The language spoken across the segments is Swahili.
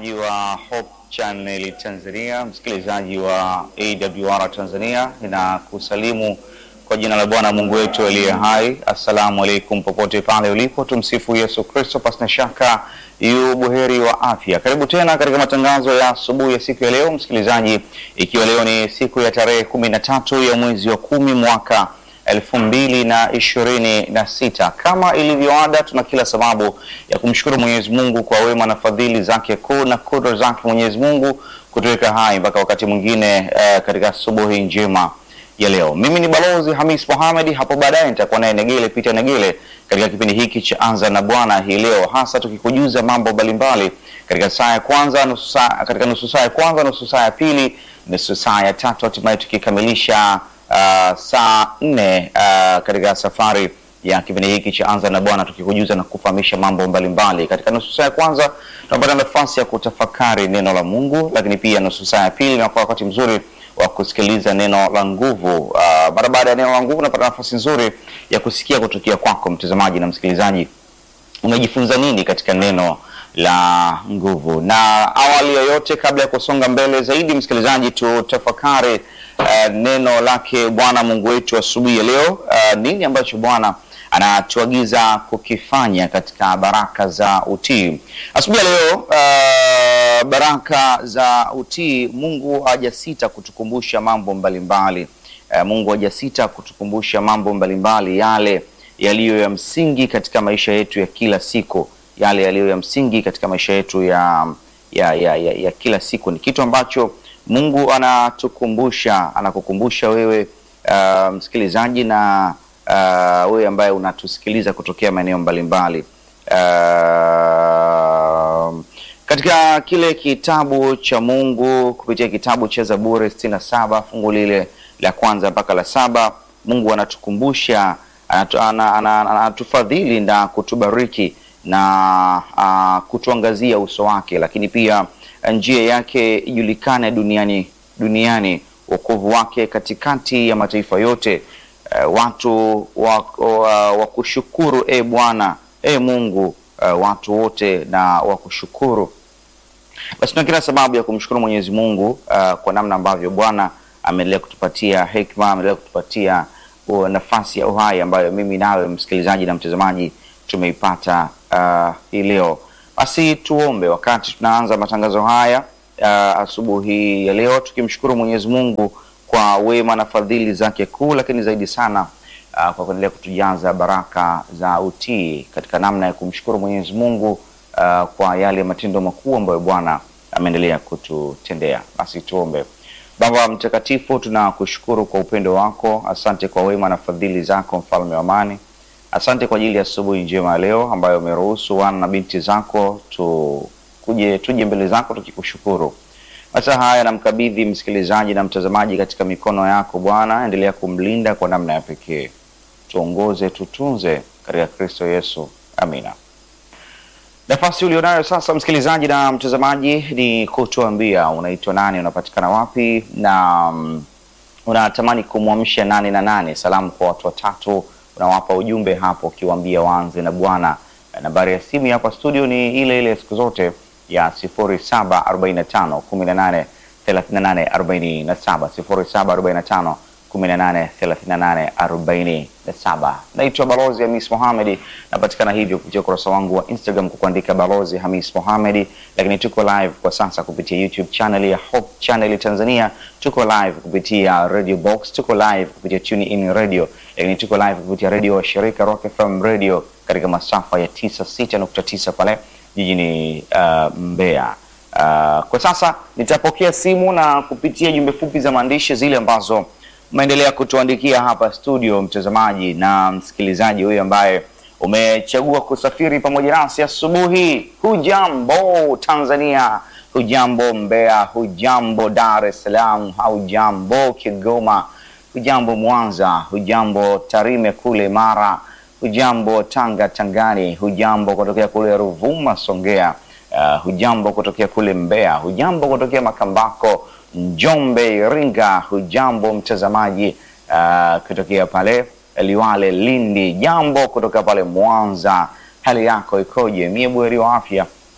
wa Hope Channel Tanzania, msikilizaji wa AWR Tanzania, ninakusalimu kwa jina la Bwana Mungu wetu aliye hai. Assalamu alaikum, popote pale ulipo, tumsifu Yesu Kristo. Pasina shaka yu buheri wa afya. Karibu tena katika matangazo ya asubuhi ya siku ya leo, msikilizaji, ikiwa leo ni siku ya tarehe kumi na tatu ya mwezi wa kumi mwaka elfu mbili na ishirini na sita. Kama ilivyoada, tuna kila sababu ya kumshukuru Mwenyezi Mungu kwa wema na fadhili zake kuu na kudra zake Mwenyezi Mungu kutuweka hai mpaka wakati mwingine uh, katika asubuhi njema ya leo. Mimi ni Balozi Hamis Mohamed, hapo baadaye nitakuwa naye Negele Peter Negele katika kipindi hiki cha Anza na Bwana hii leo, hasa tukikujuza mambo mbalimbali katika saa ya kwanza, nusu saa, katika nusu saa ya kwanza, nusu saa ya pili, nusu saa ya tatu, hatimaye tukikamilisha uh, saa nne uh, katika safari ya kipindi hiki cha Anza na Bwana tukikujuza na kufahamisha mambo mbalimbali. Katika nusu saa ya kwanza tunapata nafasi ya kutafakari neno la Mungu, lakini pia nusu saa ya pili inakuwa wakati mzuri wa kusikiliza neno la nguvu. Uh, mara baada ya neno la nguvu unapata nafasi nzuri ya kusikia kutokea kwako mtazamaji na msikilizaji, umejifunza nini katika neno la nguvu. Na awali ya yote, kabla ya kusonga mbele zaidi, msikilizaji, tutafakari uh, neno lake Bwana Mungu wetu asubuhi ya leo. Uh, nini ambacho Bwana anatuagiza kukifanya katika baraka za utii asubuhi ya leo. Uh, baraka za utii, Mungu hajasita kutukumbusha mambo mbalimbali uh, Mungu hajasita kutukumbusha mambo mbalimbali yale yaliyo ya msingi katika maisha yetu ya kila siku yale yaliyo ya msingi katika maisha yetu ya, ya, ya, ya, ya kila siku. Ni kitu ambacho Mungu anatukumbusha, anakukumbusha wewe uh, msikilizaji na uh, wewe ambaye unatusikiliza kutokea maeneo mbalimbali uh, katika kile kitabu cha Mungu kupitia kitabu cha Zaburi sitini na saba fungu lile la kwanza mpaka la saba Mungu anatukumbusha, anatufadhili na kutubariki na uh, kutuangazia uso wake, lakini pia njia yake ijulikane duniani duniani, wokovu wake katikati ya mataifa yote. Uh, watu wa, wa, wa kushukuru e Bwana e Mungu, uh, watu wote na wakushukuru. Basi tuna kila sababu ya kumshukuru Mwenyezi Mungu uh, kwa namna ambavyo Bwana ameendelea kutupatia hekima, ameendelea kutupatia uh, nafasi ya uhai ambayo mimi nawe msikilizaji na mtazamaji tumeipata uh, hii leo. Basi tuombe wakati tunaanza matangazo haya uh, asubuhi ya leo, tukimshukuru Mwenyezi Mungu kwa wema na fadhili zake kuu, lakini zaidi sana uh, kwa kuendelea kutujaza baraka za utii katika namna ya kumshukuru Mwenyezi Mungu uh, kwa yale matendo makuu ambayo Bwana ameendelea kututendea. Basi tuombe. Baba Mtakatifu, tunakushukuru kwa upendo wako, asante kwa wema na fadhili zako, mfalme wa amani. Asante kwa ajili ya asubuhi njema ya leo ambayo umeruhusu wana na binti zako tukuje tuje mbele zako tukikushukuru. Hata haya namkabidhi msikilizaji na mtazamaji katika mikono yako Bwana, endelea kumlinda kwa namna ya pekee, tuongoze, tutunze katika Kristo Yesu, amina. Nafasi ulionayo sasa, msikilizaji na mtazamaji, ni kutuambia unaitwa nani, unapatikana wapi na um, unatamani kumwamsha nani na nane. Salamu kwa watu watatu unawapa ujumbe hapo ukiwaambia waanze na Bwana. Nambari ya simu hapa studio ni ile ile siku zote ya 0745 18 38 47, 0745 18 38 47. Naitwa Balozi Hamis Mohamed, napatikana hivyo kupitia ukurasa wangu wa Instagram kwa kuandika Balozi Hamis Mohamed, lakini tuko live kwa sasa kupitia YouTube channel ya Hope Channel Tanzania, tuko live kupitia Radio Box, tuko live kupitia Tune In Radio, lakini tuko live kupitia radio wa shirika Rock FM Radio katika masafa ya 96.9 pale jijini uh, Mbeya. Uh, kwa sasa nitapokea simu na kupitia jumbe fupi za maandishi zile ambazo umeendelea kutuandikia hapa studio, mtazamaji na msikilizaji huyu ambaye umechagua kusafiri pamoja nasi asubuhi. Hujambo Tanzania, hujambo Mbeya, hujambo Dar es Salaam, hujambo Kigoma, hujambo Mwanza, hujambo Tarime kule Mara, hujambo Tanga Tangani, hujambo kutokea kule Ruvuma Songea, uh, hujambo kutokea kule Mbeya, hujambo kutokea Makambako Njombe, Iringa, hujambo mtazamaji uh, kutokea pale Liwale, Lindi, jambo kutoka pale Mwanza, hali yako ikoje? Mie buheri wa afya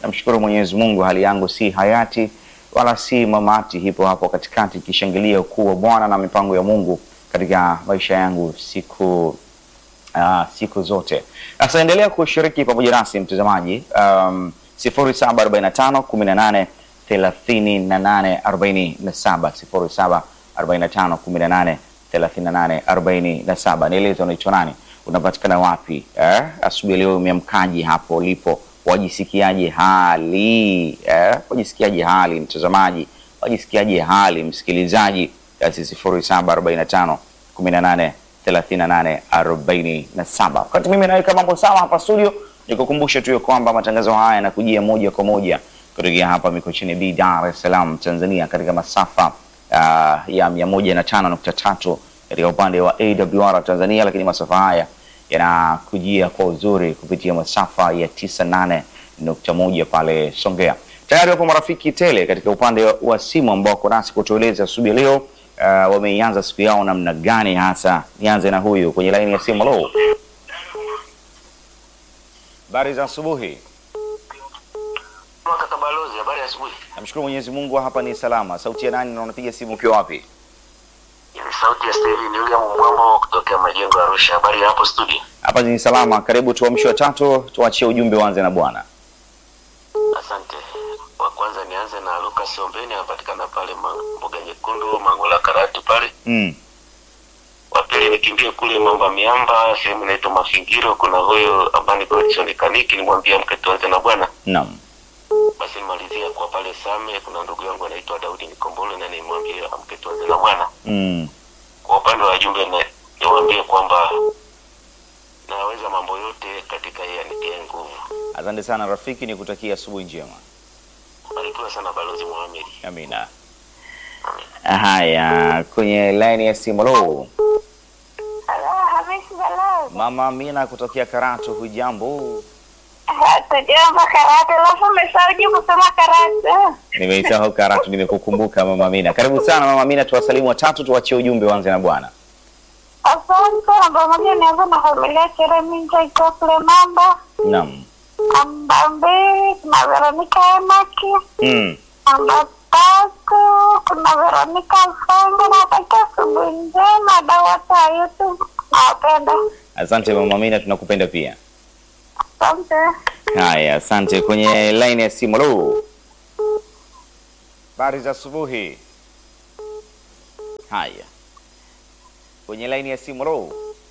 Namshukuru Mwenyezi Mungu, hali yangu si hayati wala si mamati, hipo hapo katikati, ikishangilia ukuu wa Bwana na mipango ya Mungu katika maisha yangu siku uh, siku zote. Sasa endelea kushiriki pamoja nasi mtazamaji, um, 0745 18 38 47 0745 18 38 47. Nieleze unaitwa nani, unapatikana wapi eh? Asubuhi leo umeamkaje hapo ulipo? Wajisikiaje hali eh? Wajisikiaje hali mtazamaji? Wajisikiaje hali msikilizaji? Basi 0745 18 38 47. Wakati mimi naweka mambo sawa hapa studio, nikukumbushe tu ya kwamba matangazo haya yanakujia moja kwa moja kutokea hapa Mikocheni B, Dar es Salaam, Tanzania, katika masafa uh, ya 105.3 katika upande wa AWR Tanzania, lakini masafa haya yanakujia kwa uzuri kupitia masafa ya 98.1 pale Songea. Tayari wapo marafiki tele katika upande wa simu ambao wako nasi kutueleza asubuhi leo uh, wameianza siku yao namna gani hasa. Nianze na huyu kwenye laini ya simu. Halo, habari za asubuhi. Kaka Balozi, habari ya asubuhi. Namshukuru Mwenyezi Mungu, hapa ni salama. Sauti ya nani na unapiga simu ukiwa wapi? Ni sauti ya Steli ni William Mbwambo kutokea majengo ya Arusha. Habari ya hapo studio? Hapa ni salama. Karibu tuamshe watatu, tuachie ujumbe, uanze na bwana. Asante. Wa kwanza nianze na Lucas Ombeni anapatikana pale Ma- mboga nyekundu Mangola Karatu pale. Mm. Wa pili nikimbie kule Mamba Miamba sehemu inaitwa Mafingiro kuna huyo Abani Godson Kaniki nimwambia mke tuanze na bwana. Naam. Basi nimalizia kwa pale Same kuna ndugu yangu anaitwa Daudi Nikombole na nimwambia mke tuanze na bwana. Mm. Kwa upande wa jumbe na niwaambie kwamba naweza mambo yote katika yeye anitie nguvu. Asante sana rafiki, nikutakia asubuhi njema. Barikiwa sana Balozi Mohamed. Amina. Haya, kwenye line ya simu. Halo, Halo, Hamisi Balozi. mama Amina kutokea Karatu, hujambo? Tujambo karate, alafu umesahau kusema karate. Nimeisahau Karatu, nimekukumbuka mama Amina. Karibu sana mama Amina, tuwasalimu watatu, tuachie ujumbe, uanze na bwana. Asante, namba moja nianza na familia Chereminja ikiwa kule Mamba. Naam. Namba mbili kuna Veronica Emaki. Mm. Namba tatu kuna Veronica Mfanga. Natakia asubuhi njema, dau wote wa YouTube. Nawapenda. Asante mama Amina, tunakupenda pia. Asante. Haya, asante. Kwenye line ya simu. Halo, habari za asubuhi. Haya, kwenye line ya simu. Halo,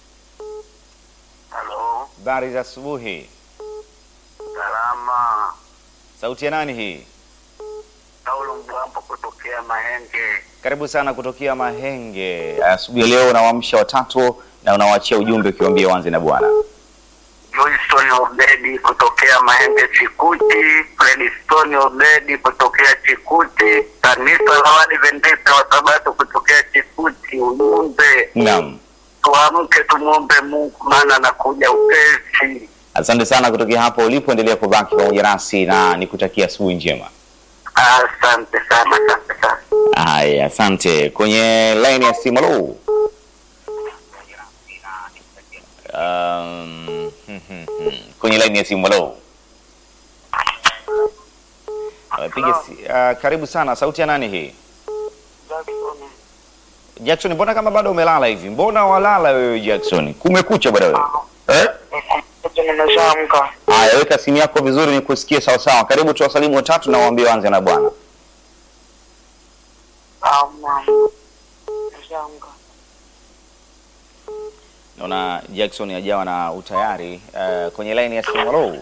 Halo, habari za asubuhi. salama. Sauti ya nani hii? Paulo Mbwambo kutokea Mahenge. Karibu sana kutokea Mahenge. Asubuhi ya leo unawaamsha watatu na unawaachia ujumbe ukiwaambia wanze na bwana. Joyson Obedi kutokea Mahenge Chikuti. Fredstone Obedi kutokea Chikuti. Kanisa la Waadventista wa Sabato kutokea Chikuti. Ujumbe, Naam, tuamke tumwombe Mungu maana anakuja upesi. asante sana kutokea hapo ulipo. Endelea kubaki pamoja nasi na nikutakia asubuhi njema. Asante sana, asante sana. Haya, asante. Kwenye line ya simu. Halo. Um, kwenye line ya simu. Halo. Uh, piga si, uh, karibu sana. Sauti ya nani hii? Jackson, mbona kama bado umelala hivi? Mbona walala wewe Jackson? Kumekucha bwana wewe. Eh? Nimeshaamka. Haya, weka simu yako vizuri nikusikie sawa sawa. Karibu tuwasalimu watatu na waambie wanze na bwana. Nimeshaamka. Naona Jackson hajawa na utayari uh, kwenye line ya simu. Hello.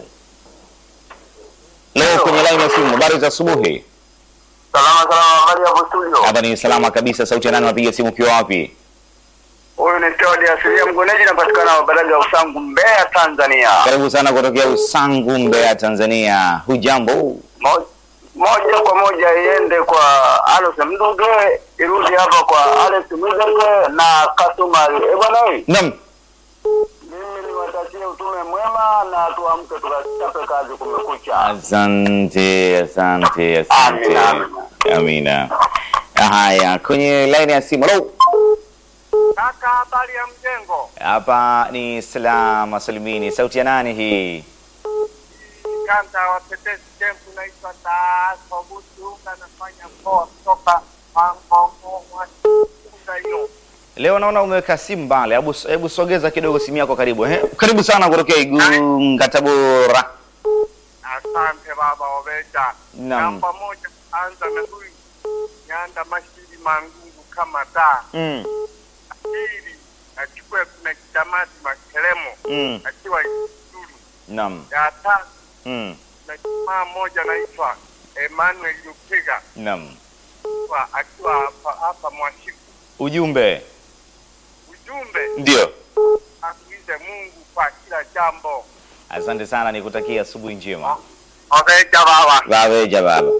Leo kwenye line ya simu, habari za asubuhi. Salama salama, habari hapo studio. Hapa ni salama kabisa. Sauti ya nani unapiga simu ukiwa wapi? Huyu ni Teodi Asilia Mgoneji, napatikana Baraga Usangu, Mbeya, Tanzania. Karibu sana kutokea Usangu, Mbeya, Tanzania. Hujambo? Mo- moja kwa moja iende kwa Alex Mduge, irudi hapa kwa Alex Mduge na Kasumali. Eh bwana, wewe, Naam. mimi niwatakie utume mwema na tuamke tukachape kazi, kumekucha. Asante, asante, asante. Amina, amina. Amina. Haya, kwenye line ya simu. Hello. Kaka, habari ya mjengo? Hapa ni salama salimini. Sauti ya nani hii? Kanda watetezi Kempu naitwa Taaso Butunga, nafanya mkoa kutoka Mangongo Mwatunga hiyo. Leo naona umeweka simu mbali. Hebu hebu sogeza kidogo simu yako karibu. Eh, karibu sana kutokea Igunga Tabora. Asante baba Oveja. Naam. Namba moja anza na huyu Nyanda Mashiri Mangungu kama taa. Mm. Pili achukue kuna Kitamati Makelemo Mm. akiwa Ituri. Naam. Ya tatu Mm. na jamaa mmoja anaitwa Emmanuel Lupiga Naam. kwa- akiwa hapa hapa Mwashiku. Ujumbe. Ujumbe Ndio. atuize Mungu kwa kila jambo. Asante sana nikutakia asubuhi njema. Oveja baba. Babeja baba.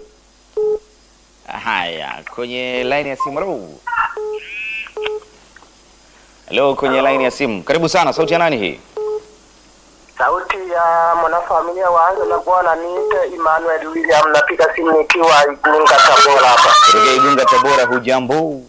Haya, kwenye line ya simu. Hello. Hello, kwenye line ya simu. Karibu sana. Sauti ya nani hii? Sauti ya mwanafamilia waanze na bwana niite Emmanuel William, napiga simu nikiwa Igunga Tabora hapa. Kutoka Igunga Tabora, hujambo?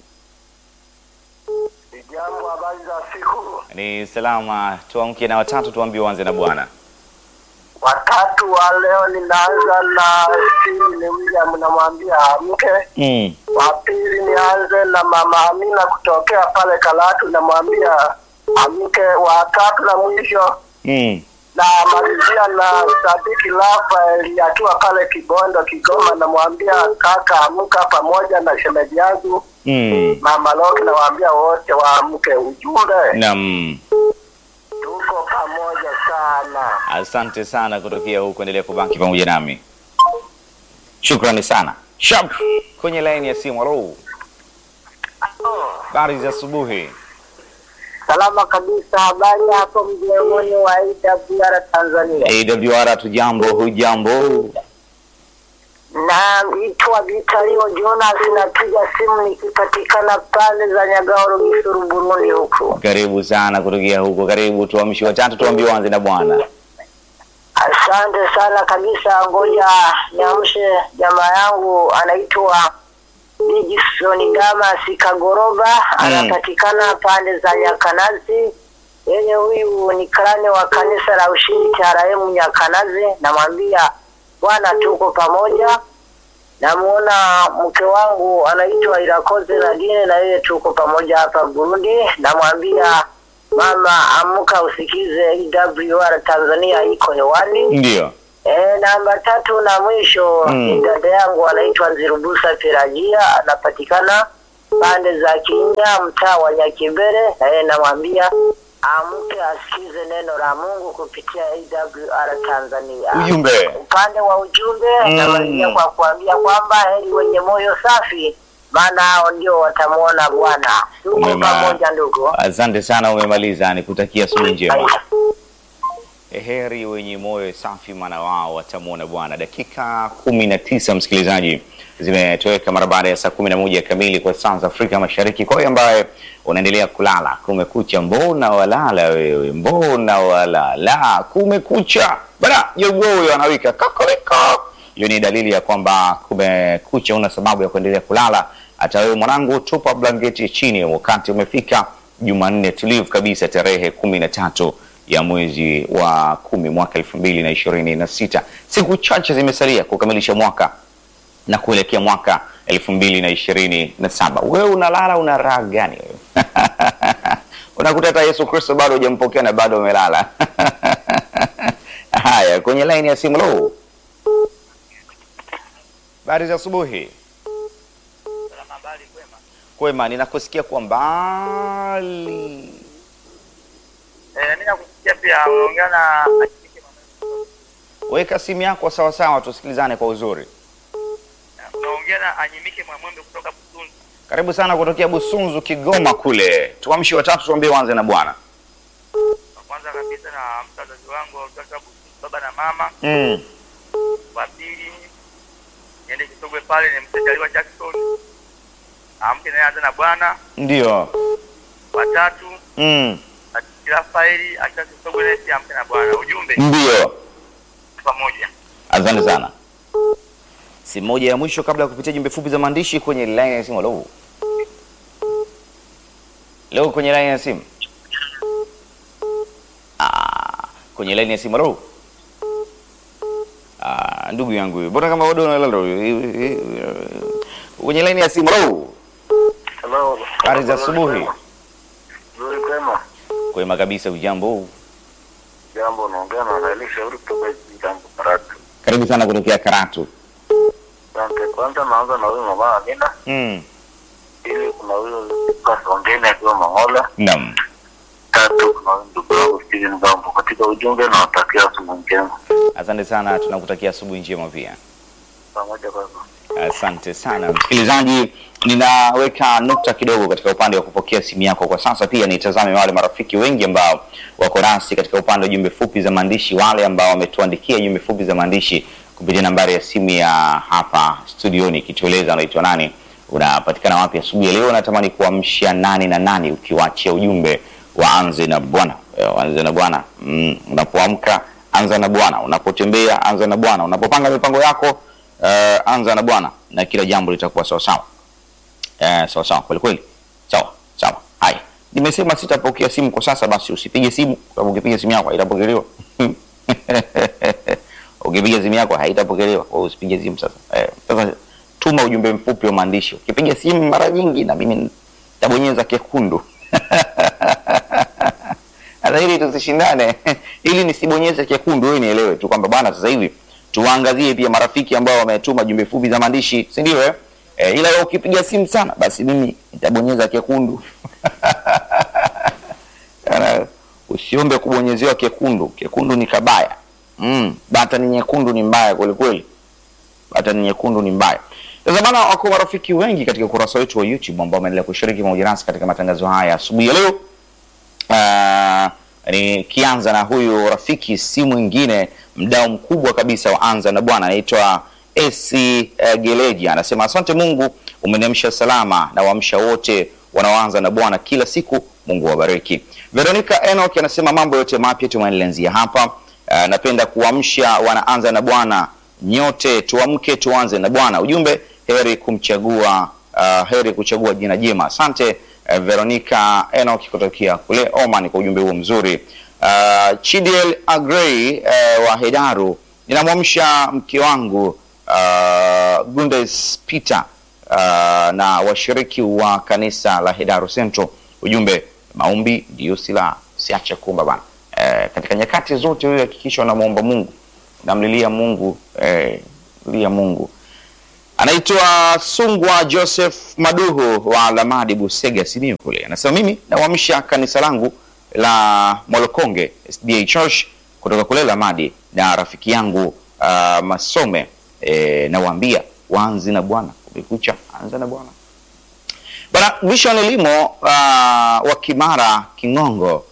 Jambo, habari za siku. Ni salama. Tuamke na watatu tuambie uanze na bwana. Watatu wa leo ninaanza na Steve William, namwambia amke. Mm. Wa pili nianze na mama Amina kutokea pale Kalatu, namwambia amke. Wa tatu na mwisho Mm. na malizia na Sadiki Rafael akiwa pale Kibondo Kigoma, namwambia kaka amka, pamoja na shemeji yangu Mm. mama Loki, nawaambia wote waamke. Ujumbe Naam. tuko pamoja sana. Asante sana kutokea huko, endelea kubaki pamoja nami. Shukrani sana. Sharp kwenye line ya simu. Hello. Habari za asubuhi. Salama kabisa. Habari hapo mjengoni wa AWR Tanzania. AWR tujambo, hujambo? Naitwa Vitalio Jonas, napiga simu nikipatikana pande za Nyagaoro, Gisuru, Burundi huku. Karibu sana kutokea huko. Karibu tuamshi watatu, tuambie uanze na bwana. Asante sana kabisa. Ngoja niamshe jamaa yangu anaitwa Dickson Damas Kagoroba, anapatikana pande za Nyakanazi. Yeye huyu ni karani wa kanisa la Ushindi TRM Nyakanazi. Namwambia bwana, tuko pamoja. Namuona mke wangu anaitwa Irakoze Nadine, na yeye tuko pamoja hapa Burundi. Namwambia mama, amka usikize AWR Tanzania iko hewani. Ndio. E, namba tatu na mwisho Mm. ni dada yangu anaitwa Nzirubusa Pelagia, anapatikana pande za Kinya, mtaa wa Nyakibere. E, namwambia amke asikize neno la Mungu kupitia AWR Tanzania. Ujumbe. Upande wa ujumbe Mm. namalizia kwa kuambia kwamba heri wenye moyo safi, maana hao ndio watamwona Bwana. Tuko Umema- pamoja ndugu. Asante sana, umemaliza. Nikutakia asubuhi njema. Heri wenye moyo safi, maana wao watamwona Bwana. Dakika kumi na tisa msikilizaji, zimetoweka mara baada ya saa kumi na moja kamili kwa saa za Afrika Mashariki. Kwa hiyo ambaye unaendelea kulala, kumekucha, mbona walala wewe, mbona walala, kumekucha bana, jogoo huyo anawika kokoriko. Hiyo ni dalili ya kwamba kumekucha, una sababu ya kuendelea kulala. Hata wewe mwanangu, tupa blanketi chini, wakati umefika Jumanne tulivu kabisa, tarehe kumi na tatu ya mwezi wa kumi mwaka elfu mbili na ishirini na sita. Siku chache zimesalia kukamilisha mwaka na kuelekea mwaka elfu mbili na ishirini na saba. Wewe unalala una raha gani wewe? Unakuta hata Yesu Kristo bado hujampokea na bado umelala. Haya, kwenye laini ya simu. Lo, habari za asubuhi. Habari kwema. Kwema, ninakusikia kwa mbali. Eh, mimi nakusikia pia unaongea na Weka simu yako sawa sawa, tusikilizane kwa uzuri. unaongea na Anyimike Mwamwembe kutoka Busunzu. Karibu sana kutokea Busunzu, Kigoma kule. Tuamshi watatu, tuambie uanze na bwana. Wa kwanza kabisa na mzazi wangu kutoka Busunzu, baba na mama. Mm. Wa pili niende Kisogwe pale ni msajaliwa Jackson. Amke naye anza na bwana. Ndio. Wa tatu Mm. Rafaeli akiwa Kisogwe naye pia amke na bwana. Ujumbe Ndio. pamoja. Asante sana. Simu moja ya mwisho kabla ya kupitia jumbe fupi za maandishi kwenye line ya simu. Hello. Leo kwenye line ya simu. Ah, kwenye line ya simu. Hello. Ah, ndugu yangu huyu. Mbona kama bado unalala huyu? Kwenye laini ya simu. Hello. Hello. Habari za asubuhi. Nzuri kwema. Kwema kabisa ujambo. Jambo naongea na Elisha Shauri kutoka Jambo Karatu. Karibu sana kutokea Karatu. Asante. Kwanza naanza na huyu mama Amina. Mm. Pili kuna huyo Kasongeni akiwa Mangola. Naam. Tatu kuna huyu ndugu yangu Steven Gambo. Katika ujumbe nawatakia asubuhi njema. Asante sana, tunakutakia asubuhi njema pia. Pamoja baba. Asante sana msikilizaji, ninaweka nukta kidogo katika upande wa kupokea simu yako kwa sasa. Pia nitazame wale marafiki wengi ambao wako nasi katika upande wa jumbe fupi za maandishi, wale ambao wametuandikia jumbe fupi za maandishi kupitia nambari ya simu ya hapa studioni, ikitueleza unaitwa nani, unapatikana wapi asubuhi ya leo. Natamani kuamsha nani na nani, ukiwachia ujumbe wa anze na Bwana. Eh, Anze na Bwana. Mm, unapoamka anza na Bwana, unapotembea anza na Bwana, unapopanga mipango yako uh, anza na Bwana na kila jambo litakuwa sawa sawa. Eh, sawa sawa kweli kweli. Sawa sawa. Haya, nimesema sitapokea simu kwa sasa, basi usipige simu, kwa sababu ukipiga simu yako haitapokelewa. ukipiga simu yako haitapokelewa, kwa hiyo usipige simu sasa. Eh, sasa tuma ujumbe mfupi wa maandishi. Ukipiga simu mara nyingi, na mimi nitabonyeza kekundu Sasa ili tusishindane, ili nisibonyeze kekundu, wewe nielewe tu kwamba bwana, sasa hivi tuwaangazie pia marafiki ambao wametuma jumbe fupi za maandishi, si ndio? Eh, Eh, ila wewe ukipiga simu sana, basi mimi nitabonyeza kekundu. Kana, Usiombe kubonyezewa kekundu, kekundu ni kabaya. Mm, bata ni nyekundu ni mbaya kweli kweli. Bata ni nyekundu ni mbaya. Sasa bana, wako marafiki wengi katika ukurasa wetu wa YouTube ambao wameendelea kushiriki pamoja nasi katika matangazo haya asubuhi ya leo. Uh, nikianza na huyu rafiki si mwingine mdau mkubwa kabisa wa anza na bwana anaitwa AC uh, Geleji anasema asante Mungu umeniamsha salama na waamsha wote wanaoanza na bwana kila siku Mungu wabariki. Veronica Enoch anasema mambo yote mapya tumeanzia hapa. Uh, napenda kuamsha wanaanza na bwana nyote tuamke tuanze na bwana. Ujumbe heri kumchagua uh, heri kuchagua jina jema. Asante uh, Veronica Enoch kutokea kule Oman kwa ujumbe huo mzuri. Uh, Chidiel Agrey uh, wa Hedaru, ninamwamsha mke wangu uh, Gundes Peter uh, na washiriki wa kanisa la Hedaru Central. Ujumbe maombi ndiyo silaha, siache kuomba bana. Uh, katika nyakati zote wewe hakikisha unamwomba Mungu, namlilia Mungu eh, lia Mungu anaitwa Sungwa Joseph Maduhu wa Lamadi Busega Simiyu kule, anasema mimi nawamsha kanisa langu la Molokonge SDA Church kutoka kule Lamadi na rafiki yangu uh, Masome e, nawaambia waanze na Bwana, kumekucha, anza na Bwana bana. Vision Elimo uh, wa Kimara Kingongo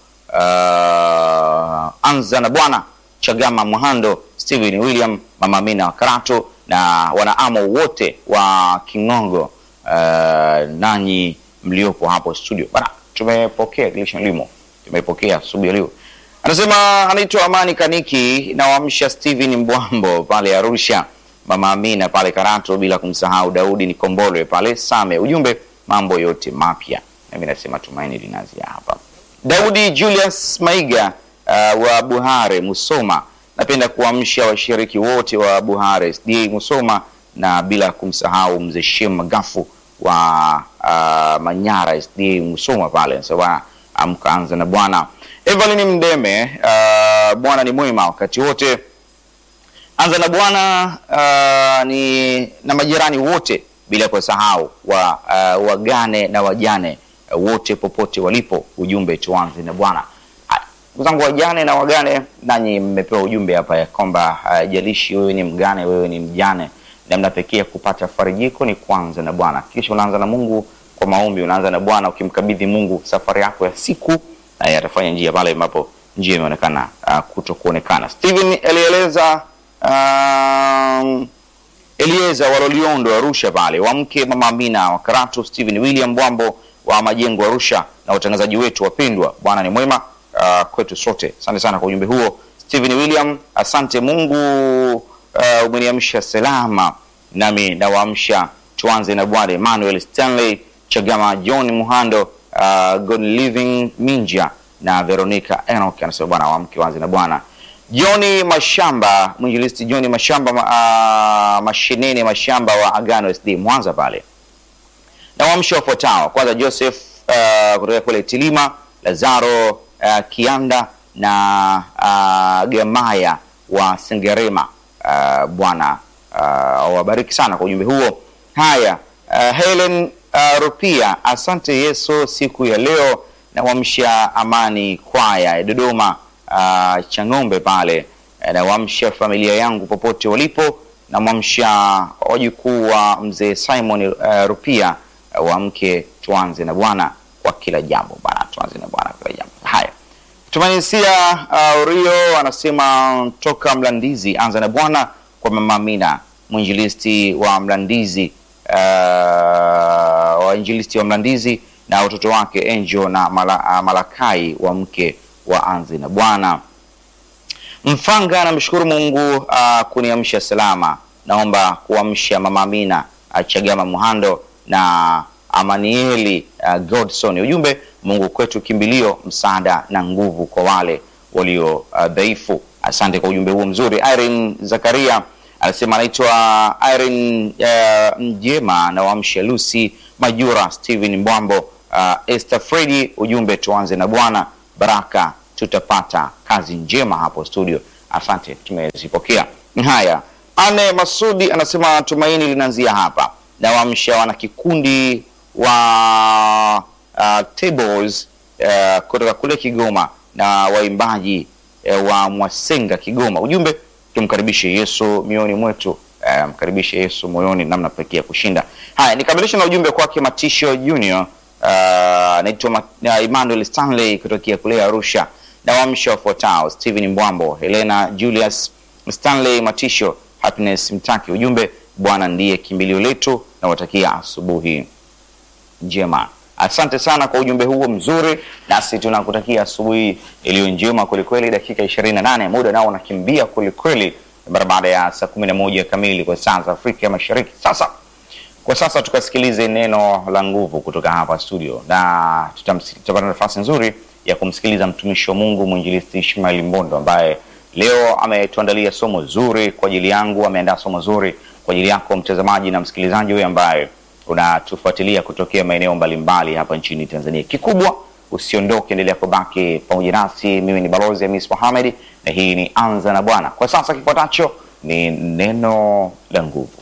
uh, anza na Bwana Chagama Muhando Steven William Mama Amina wa Karato na wanaamo wote wa Kingongo uh, nanyi mliopo hapo studio bana, tumepokea Vision Elimo, tumepokea asubuhi ya leo. Anasema anaitwa Amani Kaniki na wamsha Steven Mbwambo pale Arusha, Mama Amina pale Karato, bila kumsahau Daudi Nikombolwe pale Same. Ujumbe mambo yote mapya, nami nasema tumaini linaanzia hapa. Daudi Julius Maiga uh, wa Buhare Musoma, napenda kuamsha washiriki wote wa Buhare SDA Musoma na bila kumsahau mzee Shem Magafu wa uh, Manyara SDA Musoma pale. Nasema amka anza na Bwana. Evelyn Mdeme, uh, Bwana ni mwema wakati wote. Anza na Bwana uh, ni na majirani wote bila kusahau wa uh, wagane na wajane uh, wote popote walipo. Ujumbe tuanze na Bwana. Ndugu zangu wajane na wagane, nanyi mmepewa ujumbe hapa ya kwamba haijalishi uh, wewe ni mgane, wewe ni mjane, namna pekee ya kupata farijiko ni kuanza na Bwana. Kisha unaanza na Mungu kwa maombi, unaanza na Bwana ukimkabidhi Mungu safari yako ya siku, naye atafanya njia pale ambapo njia imeonekana uh, kuto kuonekana. Steven alieleza um, Elieza Waloliondo Arusha pale, wamke Mama Amina wa Karatu, Steven William Bwambo wa Majengo Arusha, na watangazaji wetu wapendwa. Bwana ni mwema uh, kwetu sote. Asante sana kwa ujumbe huo Steven William, asante. Mungu uh, umeniamsha salama, nami nawaamsha tuanze na Bwana. Emmanuel Stanley Chagama, John Muhando, uh, God Living Minja na Veronica Enoch anasema bwana wamke waanze na Bwana. Johni Mashamba, mwinjilisti Johni Mashamba uh, mashineni Mashamba wa Agano SD Mwanza pale na waamsho wafuatao. Kwanza Joseph uh, kutoka kule Tilima, Lazaro uh, Kianda na uh, Gemaya wa Sengerema. Uh, Bwana uh, wabariki sana kwa ujumbe huo. Haya, uh, Helen uh, Rupia, asante Yesu siku ya leo na wamsha Amani kwaya ya Dodoma uh, Chang'ombe pale na wamsha familia yangu popote walipo na mwamsha wajukuu wa mzee Simon uh, Rupia uh, wamke tuanze na Bwana kwa kila jambo bana, tuanze na Bwana kwa kila jambo. Haya, tumanisia uh, Urio anasema toka Mlandizi, anza na Bwana kwa mama Amina mwinjilisti wa Mlandizi uh, wainjilisti wa Mlandizi na watoto wake Angel na Mala, uh, Malakai wa mke wa anze na Bwana. Mfanga namshukuru Mungu uh, kuniamsha salama. Naomba kuamsha mama Amina uh, Chagama Muhando na Amanieli uh, Godson. Ujumbe, Mungu kwetu kimbilio, msaada na nguvu kwa wale walio uh, dhaifu. Asante kwa ujumbe huo mzuri. Irene Zakaria anasema anaitwa Irene uh, Mjema na wamsha Lucy Majura, Steven Mbwambo, uh, Esther Fredi. Ujumbe, tuanze na Bwana, baraka tutapata. Kazi njema hapo studio, asante, tumezipokea. Haya, Ane Masudi anasema tumaini linaanzia hapa na wamsha wana kikundi wa uh, tables uh, kutoka kule Kigoma na waimbaji uh, wa Mwasenga Kigoma. Ujumbe tumkaribishe Yesu mioyoni mwetu, uh, mkaribishe Yesu moyoni, namna pekee ya kushinda. Haya, nikamilisha na ujumbe kwake Matisho Junior anaitwa uh, Emmanuel Stanley kutokea kule Arusha na wamsha wafuatao Steven Mbwambo, Helena Julius Stanley Matisho, Happiness Mtaki. Ujumbe Bwana ndiye kimbilio letu, na watakia asubuhi njema. Asante sana kwa ujumbe huo mzuri, nasi tunakutakia asubuhi iliyo njema kwelikweli. Dakika 28 muda nao unakimbia kwelikweli, mara baada ya saa 11 kamili kwa saa za Afrika ya Mashariki. Sasa kwa sasa tukasikilize neno la nguvu kutoka hapa studio, na tutapata nafasi nzuri ya kumsikiliza mtumishi wa Mungu mwinjilisti Ishmael Mbondo ambaye leo ametuandalia somo zuri kwa ajili yangu, ameandaa somo zuri kwa ajili yako mtazamaji na msikilizaji huyu ambaye unatufuatilia kutokea maeneo mbalimbali hapa nchini Tanzania. Kikubwa usiondoke, endelea kubaki pamoja nasi. Mimi ni Balozi Hamis Mohamed na hii ni Anza na Bwana. Kwa sasa kifuatacho ni neno la nguvu.